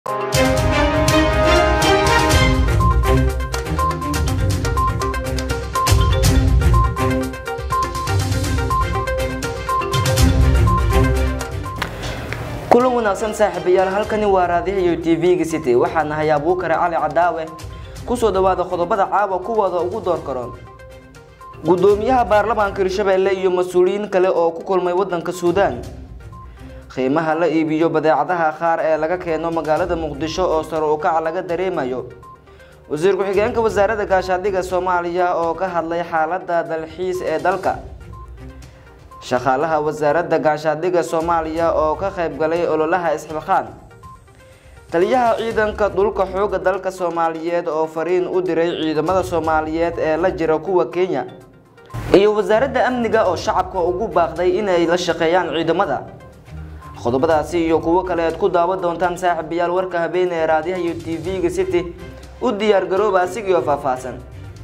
kulan wanaagsan saaxiibayaal halkani waa raadiyaha tv-ga city waxaa nahay abuukare cali cadaawe kusoo dhawaada qodobada caawa kuwooda ugu door karoon gudoomiyaha baarlamaanka hirshabeelle iyo mas-uuliyiin kale oo ku kulmay wadanka suudaan qiimaha la iibiyo badeecadaha qaar ee laga keeno magaalada muqdisho oo sare u kaca laga dareemayo wasiir ku-xigeenka wasaaradda gaashaandhigga soomaaliya oo ka hadlay xaalada dalxiis ee dalka shaqaalaha wasaaradda gaashaandhigga soomaaliya oo ka qayb galay ololaha isxilqaan taliyaha ciidanka dhulka xooga dalka soomaaliyeed oo fariin u diray ciidamada soomaaliyeed ee la jira kuwa kenya iyo wasaaradda amniga oo shacabka ugu baaqday inay la shaqeeyaan ciidamada qodobadaasi iyo kuwo kale aad ku daawan doontaan saaxiibayaal warka habeen ee raadiyaha iyo tv-ga city u diyaar garooba asigioo faahfaahsan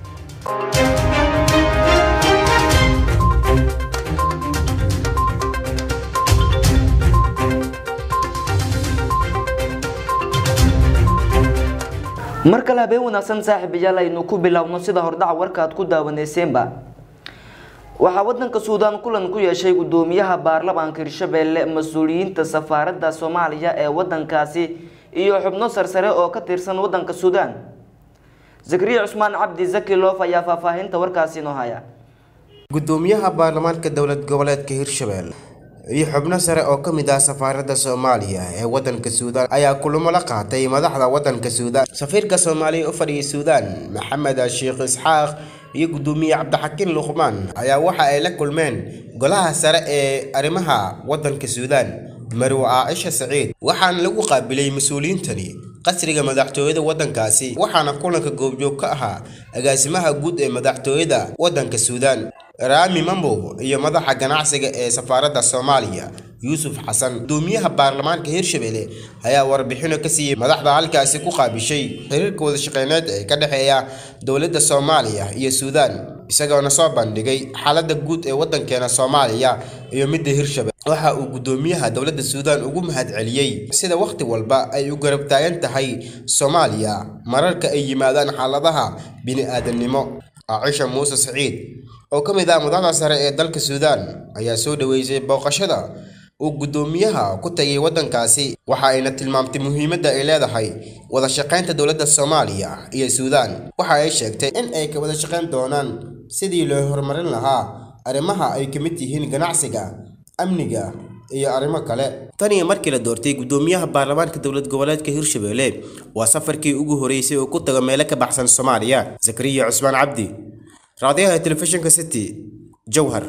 mar kale habeen wanaagsan saaxiibayaal aynu ku bilowno sida hordhaca warka aad ku daawaneyseenba waxaa wadanka suudaan kulan ku yeeshay gudoomiyaha baarlamaanka hirshabeelle mas-uuliyiinta safaaradda soomaaliya ee wadankaasi iyo xubno sarsare oo ka tirsan wadanka suudaan zakariya cusmaan cabdi zaki loof ayaa faahfaahinta warkaasi noo haya gudoomiyaha baarlamaanka dowlad goboleedka hirshabelle iyo xubno sare oo ka mid ah safaaradda soomaaliya ee wadanka suudaan ayaa kulamo la qaatay madaxda wadanka suudaan safiirka soomaaliya u fadhiyay suudaan maxamed sheekh isxaaq iyo gudoomiye cabdixakiin luqmaan ayaa waxa ay la kulmeen golaha sare ee arrimaha wadanka suudaan marwe caaisha saciid waxaana lagu qaabilay mas-uuliyiintani qasriga madaxtooyada wadankaasi waxaana kulanka goobjoog ka ahaa agaasimaha guud ee madaxtooyada wadanka suudaan raami mambow iyo madaxa ganacsiga ee safaaradda soomaaliya yuusuf xasan gudoomiyaha baarlamaanka hirshabelle ayaa warbixino ka siiyey madaxda halkaasi ku qaabishay xiriirka wadashaqeyneed ee ka dhexeeya dowladda soomaaliya iyo suudaan isagoona soo bandhigay xaaladda guud ee wadankeena soomaaliya iyo midda hirshabelle waxa uu gudoomiyaha dowladda suudaan ugu mahadceliyey sida wakhti walba ay u garab taagan tahay soomaaliya mararka ay yimaadaan xaaladaha bini-aadamnimo caaisha muuse saciid oo ka mid ah madaxda sare ee dalka suudaan ayaa soo dhaweysay booqashada uu gudoomiyaha ku tagay wadankaasi waxa ayna tilmaamtay muhiimadda ay leedahay wada shaqaynta dowladda soomaaliya iyo suudaan waxa ay sheegtay in ay ka wada shaqayn doonaan sidii loo horumarin lahaa arrimaha ay ka mid yihiin ganacsiga amniga iyo arrimo kale tan iyo markii la doortay gudoomiyaha baarlamaanka dowlad goboleedka hirshabelle waa safarkii ugu horeysay oo ku tago meelo ka baxsan soomaaliya zakariya cusmaan cabdi raadiyaha telefishinka city jowhar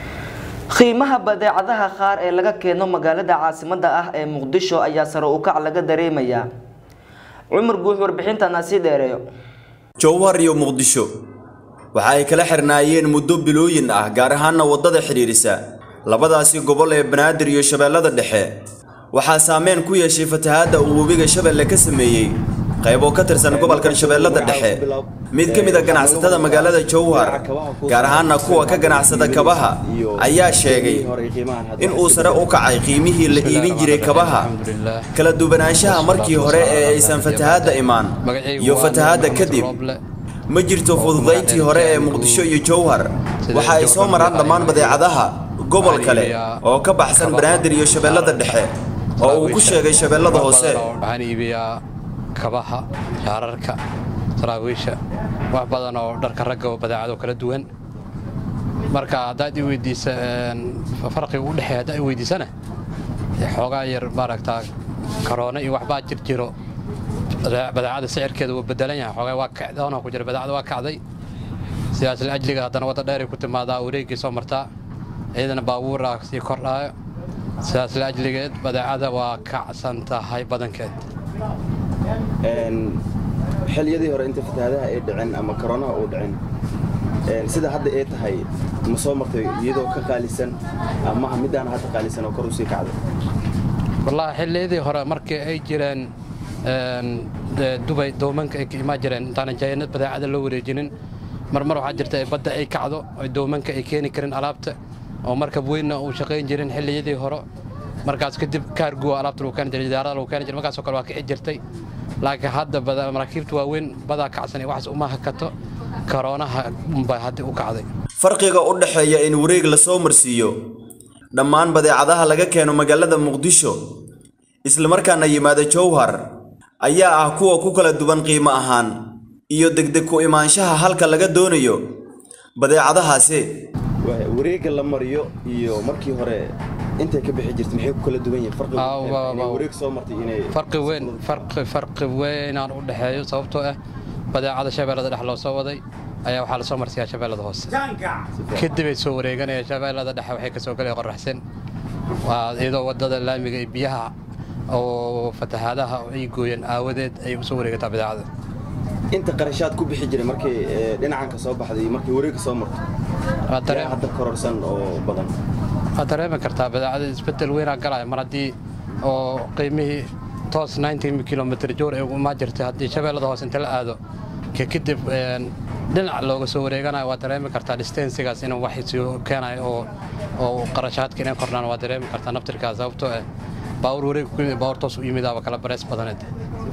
qiimaha badeecadaha qaar ee laga keeno magaalada caasimada ah ee muqdisho ayaa sare u kac laga dareemayaa cumar guux warbixintana sii dheereeyo jowhar iyo muqdisho waxa ay kala xirnaayeen muddo bilooyin ah gaar ahaana waddada xidhiidhisa labadaasi gobol ee banaadir iyo shabeellada dhexe waxaa saameyn ku yeeshay fatahaadda uu webiga shabeelle ka sameeyey qayb oo ka tirsan gobolkan shabeellada dhexe mid ka mid a ganacsatada magaalada jowhar gaar ahaana kuwa ka ganacsada kabaha ayaa sheegay in uu sare u kacay qiimihii la iibin jiray kabaha kala duwanaanshaha markii hore ee aysan fatahaadda imaan iyo fatahaadda kadib ma jirto fududayntii hore ee muqdisho iyo jowhar waxa ay soo maraan dhammaan badeecadaha gobol kale oo ka baxsan banaadir iyo shabeellada dhexe oo uu ku sheegay shabeellada hoose kabaha shaararka saraawiisha wax badan oo dharka ragga oo badeecado kala duwan marka haddaad i weydiisa farqiga u dhexeeya haddaad i weydiisana xoogaa yar maaragtaa karoona iyo waxbaa jir jiro badeecada sicirkeeda wuu bedelan yahay xoogaa waa kacdoona ku jira badeecada waa kacday sidaas la ajliga haddana wadda dheeray ku timaadaa wareeggii soo martaa ciidana baabuur ah sii kordhaayo sidaas la ajligeed badeecada waa kacsan tahay badankeed xilliyadii hore inta fatahaadaha ay dhicin ama koronaha uu dhicin sida hadda ay tahay ma soo martay iyadoo ka qaalisan amaha midaan hadda qaalisan oo kor usii kacday wallaahi xilliyadii hore markii ay jireen dubay doomanka ay ka imaan jireen intaanan jayanad badeecada loo wareejinin marmar waxaa jirta ay badda ay kacdo ay doomanka ay keeni karin alaabta oo markab weynna uu shaqayn jirin xilliyadii hore markaas kadib kaarguwa alaabta lagu keeni jiray diyaarada lagu keeni jiray markaasoo kale waa kici jirtay laakiin hadda maraakiibta waaweyn badaa kacsan iyo waxaas uma hakato karoonaha unbaa hadda u kacday farqiga u dhexeeya in wareeg la soo marsiiyo dhammaan badeecadaha laga keeno magaalada muqdisho islamarkaana yimaada jowhar ayaa ah kuwa ku kala duwan qiimo ahaan iyo degdeg ku imaanshaha halka laga doonayo badeecadahaasi wareegga la mariyo iyo markii hore intay ka bixi jirtay maxay ku kala duwan yihiin farqiga Ah, waa- waa- wareeg soo martay inay farqi weyn farqi farqi weynaan u dhexeeyo sababtoo ah badeecada shabeellada dhex loo soo waday ayaa waxaa lasoo marsiyaa shabeellada hoose kadib ay soo wareeganayaan shabeellada dhexe waxay kasoo galaya qoraxsan waa iyadoo wadada laamiga iyo biyaha oo fatahaadaha ay gooyeen aawadeed ay usoo wareegataa badeecada inta qarashaad ku bixi jiray markay ee, dhinacanka soo baxday iyo markay wareegga soo martay Waa yaa dareen- hadda kororsan oo badan waad dareemi kartaa badeecada isbedel weynaa galaya mar haddii oo qiimihii toos 90 kilomitr joor ay umaa jirtay haddii shabeellada hoose inta la aado ka kadib een, dhinac looga soo wareeganayo waad dareemi kartaa distensigaas inuu wax soo keenayo oo oo qarashaadka inay kordhaan waad dareemi kartaa naftirkaas sababtoo ah baawur wareeg ku yimid baawur toos u yimidaaba kala bareys badaneed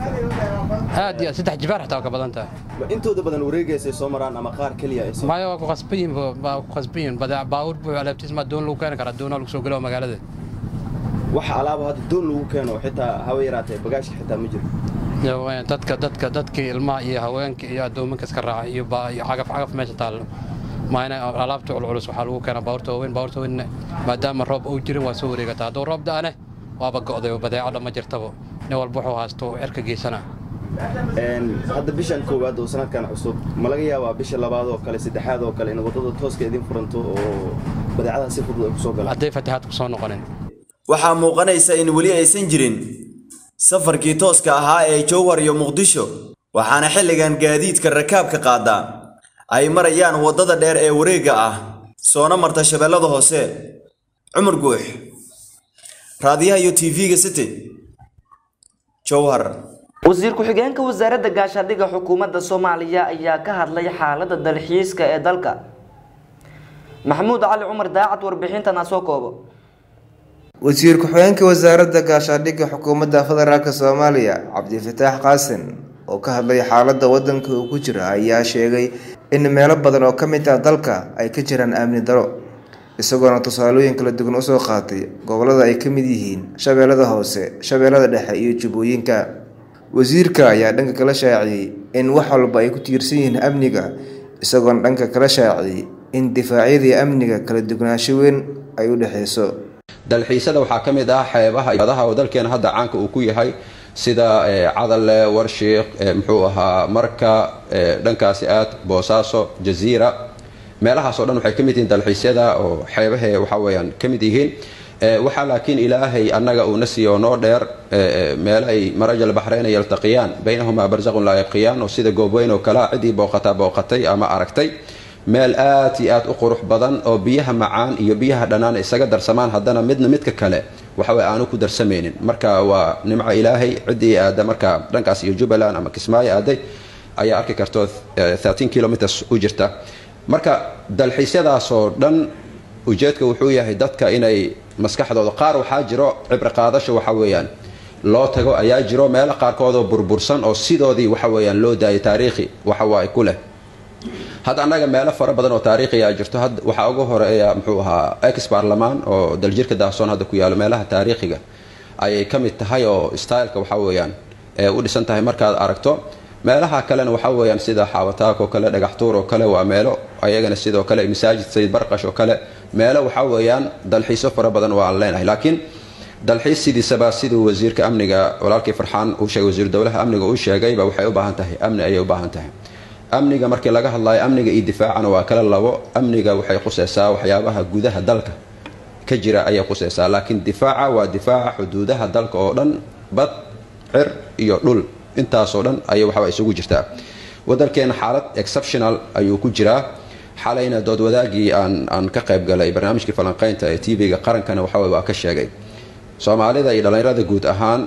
aad iyo aad saddex jibaar xitaa waa ka badan tahay Ma intooda badan wareegaysay soo maraan ama qaar keliya ay soo maayo waa ku qasban yihiin waa ku qasban yihiin badeec baawur buu alaabtiisma doon lagu keeni karaa doonaa lagu soo gelo magaalada waxa alaaba hadda doon lagu keeno xitaa hawa yaraatee bagaashka xitaa ma jiro Iyo, eh, dadka dadka dadkii ilmaha iyo haweenka iyo addoominka iska raaca iyo ba- iyo cagaf cagaf meesha taallo maayna alaabta culculus waxaa lagu keenaa baabuurta waaweyn baabuurta waaweyn maadaama roob uu jirin waa soo wareegataa hadduu roob da'ane waaba go'day oo badeeco dhan ma jirtaba nin walba wuxuu haysto cirka geysana Een, hadda bishan koowaad oo sanadkan cusub ma laga yaabaa bisha labaad oo kale saddexaad oo kale in waddada tooska idin furanto oo badeecadaha si fudud ay ku soo galaan hadday fatahaad ku soo noqonin waxaa muuqanaysa in weli aysan jirin safarkii tooska ahaa ee jowhar iyo muqdisho waxaana xilligan gaadiidka rakaabka qaada ay marayaan waddada dheer ee wareegga ah soona marta shabeellada hoose cumar guux raadiyaha iyo tv-ga city jowhar wasiir ku-xigeenka wasaaradda gaashaandhigga xukuumadda soomaaliya ayaa ka hadlay xaaladda dalxiiska ee dalka maxamuud cali cumar daacad warbixintana soo koobo wasiir ku-xigeenka wasaaradda gaashaandhigga xukuumadda federaalk soomaaliya cabdifataax qaasin oo ka hadlay xaaladda waddanka uu ku jira ayaa sheegay in meelo badan oo ka mid ah dalka ay ka jiraan amni daro isagoona tusaalooyin kala duwan usoo qaatay gobolada ay ka mid yihiin shabeellada hoose shabeellada dhexe iyo jubbooyinka wasiirka ayaa dhanka kala shaaciyey in wax walba ay ku tiirsan yihiin amniga isagoona dhanka kala shaaciyey in difaacyadii amniga kala duwanaansho weyn ay u dhexeyso dalxiisada waxaa ka mid ah xeebaha iyo badaha oo dalkeena hadda caanka uu ku yahay sida eh, cadalle warshiiq eh, muxuu ahaa marka eh, dhankaasi aad boosaaso jaziira meelahaas oo dhan waxay ka mid yihiin dalxiisyada oo xeebahe waxa weeyaan ka mid yihiin Eh, waxaa laakiin ilaahay annaga uuna siiyo noo dheer eh, eh, meelo ay marajal baxreyna yaltaqiyaan baynahumaa barzaqun laa yabqiyaan oo sida goobweyn oo kale ciddii booqataa booqatay ama aragtay meel aad iyo aad u qurux badan oo biyaha macaan iyo biyaha dhanaan isaga darsamaan haddana midna midka kale waxaway aanu ku darsamaynin marka waa nimco ilaahay ciddii aada marka dhankaas iyo jubbaland ama kismaayo aaday ayaa arki karto eh, 13 kilometers u jirta marka dalxiisyadaasoo dhan ujeedka wuxuu yahay dadka inay maskaxdooda qaar waxaa jiro cibri qaadasho waxa weeyaan loo tago ayaa jiro meelo qaarkoodoo burbursan oo sidoodii waxa weeyaan loo daayay taariikhi waxawaaye ku leh hadda annaga meelo fara badan oo taariikhi aa jirto had waxaa ugu horeeya muxuu ahaa ex baarlamaan oo daljirka daahsoon hadda ku yaalo meelaha taariikhiga ayay ka mid tahay oo styleka waxa weeyaan ee u dhisan tahay markaad aragto meelaha kalena waxa weeyaan sida xaawataak oo kale dhagaxtuur oo kale waa meelo ayagana sidoo kale masaajid sayid barqash oo kale meelo waxa weeyaan dalxiisyo fara badan oo aan leenahay laakiin dalxiis sidiisaba siduu wasiirka amniga walaalkii farxaan uu sheegay wasiir dowlaha amniga uu sheegayba waxay u baahan tahay amni ayay u baahan tahay amniga markii laga hadlayo amniga iyo difaacana waa kala labo amniga waxay khuseysaa waxyaabaha gudaha dalka ka jira ayay khuseysaa laakiin difaaca waa difaaca xuduudaha dalka oo dhan bad cir iyo dhul intaasoo dhan ayay waxba isugu jirtaa waddankeena xaalad exceptional ayuu ku jiraa xalayna dood wadaagii aan aan ka qayb galay barnaamijkii falanqaynta ee tv-ga qarankana waxa waa ka sheegay soomaalida iyo dhallinyarada guud ahaan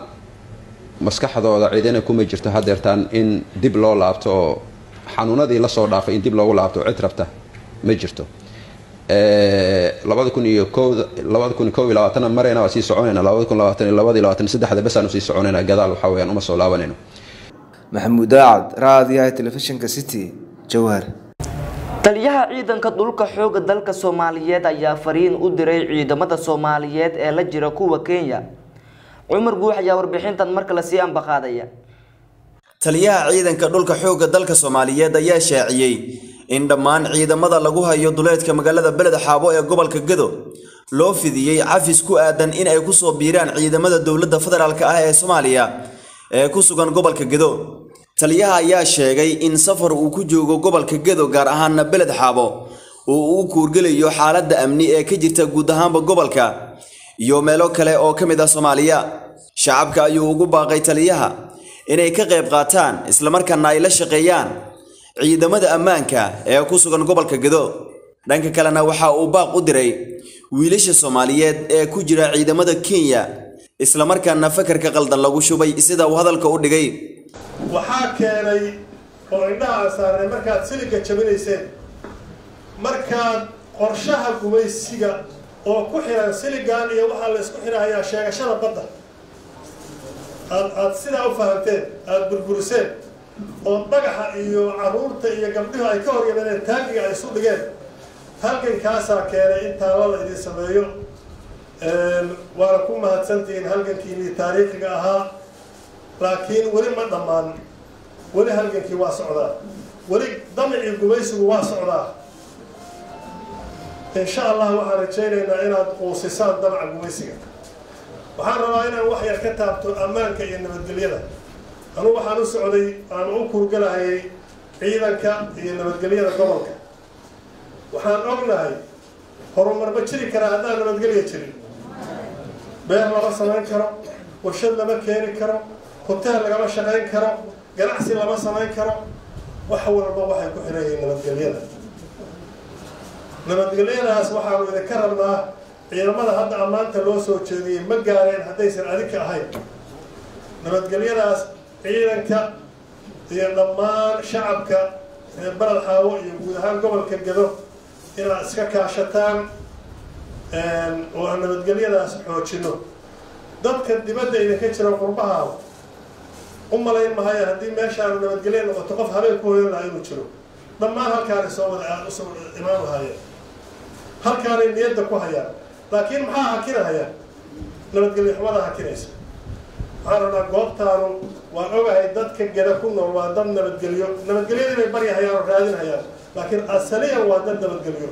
maskaxdooda cidina kuma jirto hadeertaan in dib loo laabto oo xanuunadii lasoo dhaafay in dib loogu laabto cid rabta ma jirto labada kun iyo kowda labada kun iyo kow iyo labaatana marayna waa sii soconayna labada kun labaatan iyo labada iyo labaatan iyo saddexda bes aanu sii soconayna gadaal waxaa weyaan uma soo laabanayno maxamuud daacad raadiyaha telefishinka city jowhar taliyaha ciidanka dhulka xooga dalka soomaaliyeed ayaa fariin u diray ciidamada soomaaliyeed ee la jira kuwa kenya cumar guux ayaa warbixintan mar kale sii ambaqaadaya taliyaha ciidanka dhulka xoogga dalka soomaaliyeed ayaa shaaciyey in dhammaan ciidamada lagu hayo duleedka magaalada beled xaabo ee gobolka gado loo fidiyey cafis ku aadan in ay kusoo biiraan ciidamada dowladda federaalk ah ee soomaaliya ee ku sugan gobolka gado taliyaha ayaa sheegay in safar uu ku joogo gobolka gado gaar ahaana beled xaabo uu u kuurgelayo xaaladda amni ee ka jirta guud ahaanba gobolka iyo meelo kale oo ka mid ah soomaaliya shacabka ayuu ugu baaqay taliyaha inay ka qayb qaataan islamarkaana ay la shaqeeyaan ciidamada ammaanka ee ku sugan gobolka gado dhanka kalena waxa uu baaq u diray wiilasha soomaaliyeed ee ku jira ciidamada kenya islamarkaana fakarka qaldan lagu shubay sida uu hadalka u dhigay waxaa keenay oo indhaha aan saarnay markaad siliga jabinayseen markaad qorshaha gumaysiga oo ku xiran siligan iyo waxaa la isku xirahayaa sheegashada badda aad aada sidaa u fahamteen aada burburiseen oo dhagaxa iyo caruurta iyo gabdhihu ay ka hor yimaadeen taagiga ay isu dhigeen halgankaasaa keenay in taalada idin sameeyo waana ku mahadsantihiin halgankiinii taariikhiga ahaa laakiin weli ma dhammaan weli halgankii waa socdaa weli damicii gumaysigu waa socdaa insha allah waxaan rajaynaynaa inaad quusisaan damaca gumaysiga waxaan rabaa inaan wax yar ka taabto ammaanka iyo nabadgelyada anugu waxaan u socday aan u kurgalahayay ciidanka iyo nabadgelyada gobolka waxaan ognahay horumar ma jiri karaa haddaan nabadgelya jirin beer lama samayn karo warshad lama keeni karo hoteel lagama shaqayn karo ganacsi lama samayn karo wax walba waxay ku xiran yihiin nabadgelyada nabadgelyadaas waxaanu idinka rabnaa ciidamada hadda ammaanta loo soo jeediyey ma gaareen haddaysan adinka ahayn nabadgelyadaas ciidanka iyo dhammaan shacabka ee baled xaawo iyo guud ahaan gobolka gado inaad iska kaashataan oo aan nabadgelyadaas xoojino dadka dibadda idinka jira qurbaha u malayn mahayo haddii meeshaanu nabadgelya noqoto qof habeen ku hoyan lahaa inuu jiro dhammaan halkaanay soo wada aada usoo imaan lahaayeen halkaanay niyadda ku hayaan laakiin maxaa hakinahaya nabadgelyo xumada hakinaysa waxaan rabnaa goobtaanu waan ogahay dadka geda ku nool waa dad nabadgelyo nabadgelyada inay baryahayaan oo raadinhayaan laakiin asaliyan waa dad nabadgelyo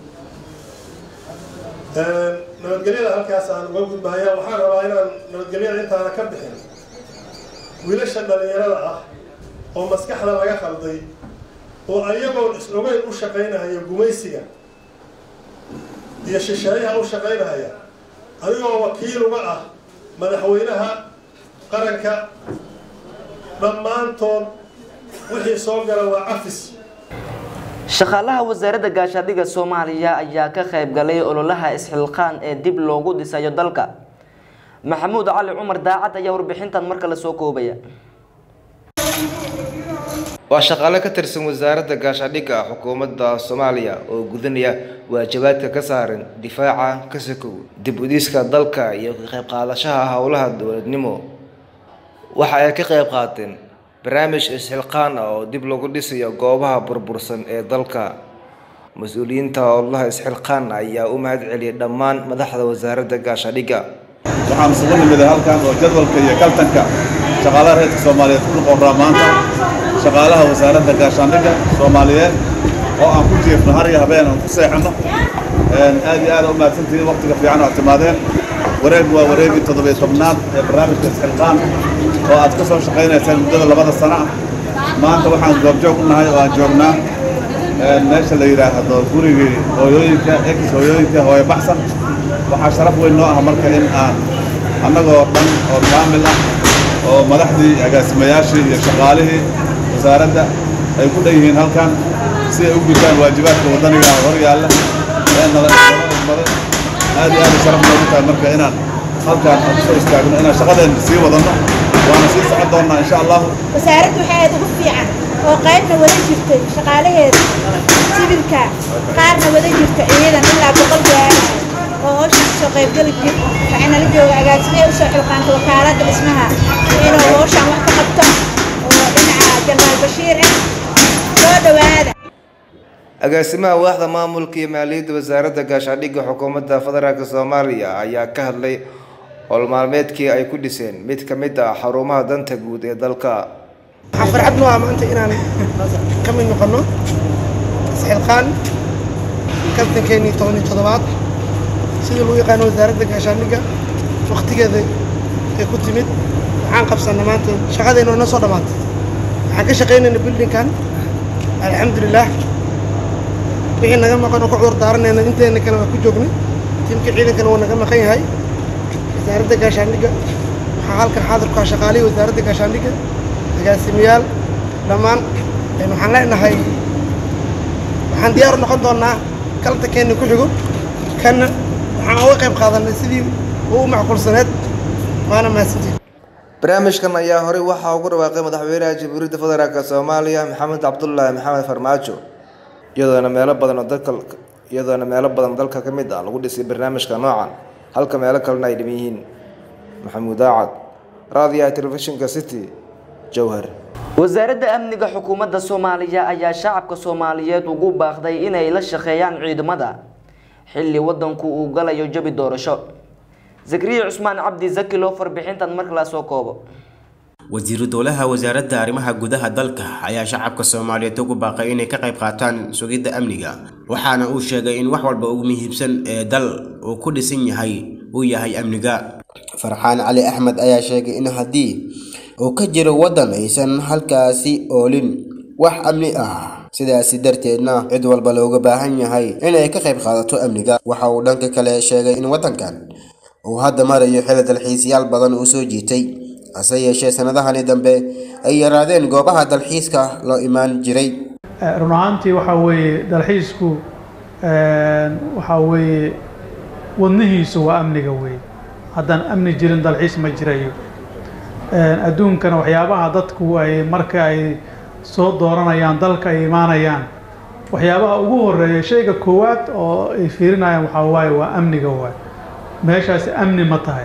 nabadgelyada halkaas aan uga gudbahaya waxaan rabaa inaan nabadgelyada intaana ka bixin wiilasha dhalinyarada ah oo maskaxda laga qalday oo ayagoon is ogeyn u shaqaynahaya gumaysiga iyo shisheeyaha u shaqaynahaya adigoo wakiil uga ah madaxweynaha qaranka dhammaantood wixii soo gala waa cafis shaqaalaha wasaaradda gaashaadhiga soomaaliya ayaa ka qayb galay ololaha isxilqaan ee dib loogu dhisayo dalka maxamuud cali cumar daacad ayaa warbixintan mar kale soo koobaya waa shaqaale ka tirsan wasaaradda gaashaadhigga xukuumadda soomaaliya oo gudanaya waajibaadka ka saaran difaaca ka sakow dib udiiska dalka iyo ka qayb qaadashaha howlaha dowladnimo waxa ay ka qayb qaateen barnaamij isxilqaan ah oo dib lagu dhisayo goobaha burbursan ee dalka mas-uuliyiinta howlaha isxilqaan ayaa u mahad celiyay dhammaan madaxda wasaaradda gaashaadhigga waxaan isugu nimiday halkan oo jadwalka iyo kaltanka shaqaalaha reerka soomaaliyeed ku noqonraa maanta shaqaalaha wasaaradda gaashaandhigga soomaaliyeed oo aan ku jiifno har iyo habeen aan ku seexanno aad iyo aad u mahadsantihiin waqtiga fiican oo aad timaadeen wareeg waa wareegii toddobiyo tobnaad ee barnaamijka isxilqaan oo aad ka soo shaqaynayseen muddada labada sano ah maanta waxaan goobjoog u nahay oo aan joognaa meesha la yidhaahdo gurigii hooyooyinka ex hooyooyinka hooyo baxsan waxaa sharaf weyn noo ah marka in aan annagoo dhan oo kaamil ah oo madaxdii agaasimayaashii iyo shaqaalihii wasaaradda ay ku dhan yihiin halkan si ay u gutaan waajibaadka waddaniga ah hor yaalla ee nala idmaday aad iyo aad sharaf noogu tahay marka inaan halkan aan kusoo istaagno inaan shaqadeenna sii wadanno waana sii socon doonnaa insha allahu wasaaraddu waxay aad ugu fiican oo qaybna wada jirtay shaqaalaheeda sibilka qaarna wada jirta ciidan ilaa boqol gaara oo hawshan kasoo qaybgeli jir waxayna la jooga agaasimee usoo xilqaanta wakaaladda dhismaha inuu hawshan wax ka qabto oo dhinaca janaal bashiir ah soo dhowaada agaasimaha waaxda maamulka iyo maaliyadda wasaaradda gaashaandhigga xukuumadda federaalk soomaaliya ayaa ka hadlay howlmaalmeedkii ay ku dhiseen mid ka mid ah xarumaha danta guud ee dalka waxaan farxad noo ah maanta inaan ka mid noqono isxilqaan kaltankeenii toban iyo toddobaad sidii lagu yaqaano wasaaradda gaashaandhigga waqtigeeda ay ku timid waxaan qabsanna maanta shaqadeenna waa noo soo dhammaatay waxaan ka shaqaynayna bildinkan alxamdulilaah wixii naga maqan oo ku cudur daaranayna inteena kale waa ku joognay tiimka ciidankana waa naga maqan yahay wasaaradda gaashaandhigga waxaa halkan xaadirku ah shaqaalihii wasaaradda gaashaandhigga agaasimayaal dhammaan waxaan leenahay waxaan diyaar u noqon doonaa kaltankeena ku xigo kana waxaan uga qayb qaadanay sidii uu macquulsaneed waana mahadsantihin barnaamijkan ayaa horey waxaa ugu dhawaaqay madaxweynaha jamhuuriyadda federaalk soomaaliya maxamed cabdulaahi maxamed farmaajo iyadoona meelo badan oo dalka iyadoona meelo badan dalka ka mid ah lagu dhisay barnaamijka noocan halka meelo kalena ay dhiman yihiin maxamuud aacad raadiyaha telefishinka city jowhar wasaaradda amniga xukuumadda soomaaliya ayaa shacabka soomaaliyeed ugu baaqday inay la shaqeeyaan ciidamada xilli wadanku uu galayo jabi doorasho zakariya cusmaan cabdi zaki loo farbixintan markala soo koobo wasiiru dowlaha wasaaradda arrimaha gudaha dalka ayaa shacabka soomaaliyeed ugu baaqay inay ka qayb qaataan sugidda amniga waxaana uu sheegay in wax walba ugu muhiimsan ee dal uu ku dhisan yahay uu yahay amniga farxaan cali axmed ayaa sheegay in haddii uu ka jiro waddan aysan halkaasi oolin wax amni ah sidaasi darteedna cid walba looga baahan yahay inay ka qayb qaadato amniga waxa uu dhanka kale sheegay in waddankan uu hadda marayo xili dalxiisyaal badan uu soo jiitay hase yeeshee sanadahani dambe ay yaraadeen goobaha dalxiiska loo imaan jiray run ahaantii waxaa weeye dalxiisku waxaa weeye wadnihiisu waa amniga weeye haddaan amni jirin dalxiis ma jirayo adduunkana waxyaabaha dadku ay marka ay soo dooranayaan dalka ay imaanayaan waxyaabaha ugu horeeya shayga koowaad oo ay fiirinayaan waxaa waaye waa amniga waay meeshaasi amni ma tahay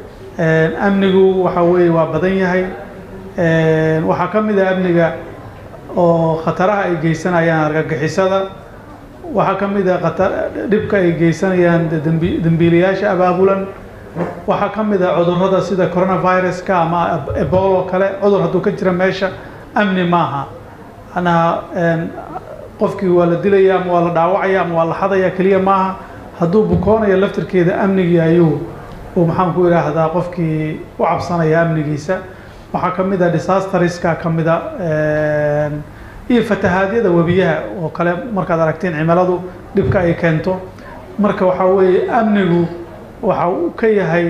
amnigu waxa weeye waa badan yahay waxaa ka mid ah amniga oo khataraha ay geysanayaan argagixisada waxaa ka mid ah khatar dhibka ay geysanayaan dembi dembiilayaasha abaabulan waxaa ka mid ah cudurrada sida coronaviruska ama ebolo kale cudur hadduu ka jira meesha amni maaha anaa qofkii waa la dilaya ama waa la dhaawacaya ama waa la xadaya keliya maaha hadduu bukoonayo laftirkeeda amnigii ayuu uu maxaan ku idhaahdaa qofkii u cabsanaya amnigiisa waxaa ka mid ah disasteriska ka mid a iyo fatahaadyada webiyaha oo kale markaad aragteen cimiladu dhibka ay keento marka waxaa weeye amnigu waxa uu ka yahay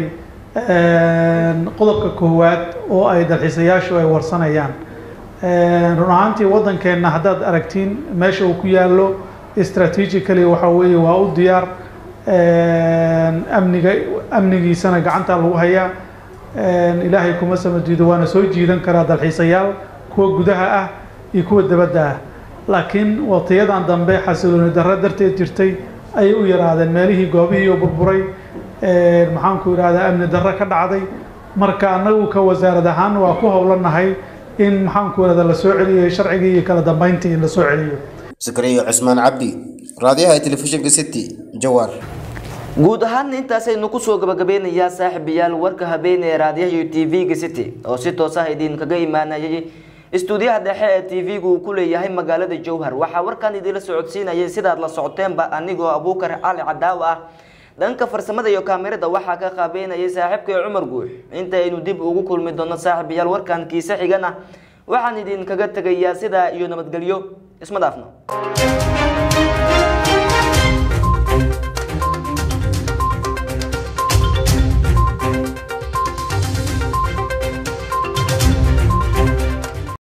qodobka koowaad oo ay dalxiisayaashu ay warsanayaan run ahaantii waddankeenna haddaad aragtiin meesha uu ku yaallo strategically waxa weeye waa u diyaar amniga amnigiisana gacanta lagu hayaa ilaahay kuma samadiido waana soo jiidan karaa dalxiisayaal kuwa gudaha ah iyo kuwa dabadda ah laakiin waqtiyadan dambe xasilooni darro darteed jirtay ayay u yaraadeen meelihii goobihii oo burburay maxaan ku idhahdaa amni darro ka dhacday marka annagu ka wasaarad ahaan waa ku howlanahay in maxaan ku idhahdaa la soo celiyo sharcigii iyo kala dambeyntii in la soo celiyo zakariya cusmaan cabdi raadiyaha telefishinka city jawaar guud ahaan intaasaynu kusoo gabagabeynayaa saaxiibayaal warka habeenee raadiyaha iyo t v-ga city oo si toos ah idinkaga imaanayay istuudiyaha dhexe ee t v-gu uu ku leeyahay magaalada jowhar waxaa warkan idinla socodsiinayay sidaad la socoteenba anigoo abuukar cali cadaawa ah dhanka farsamada iyo kaamirada waxaa ka qaabeynayay saaxiibkay cumar guux intaynu dib ugu kulmi doono saaxiibayaal warkan kiise xigana waxaan idinkaga tegayaa sidaa iyo nabadgelyo isma dhaafno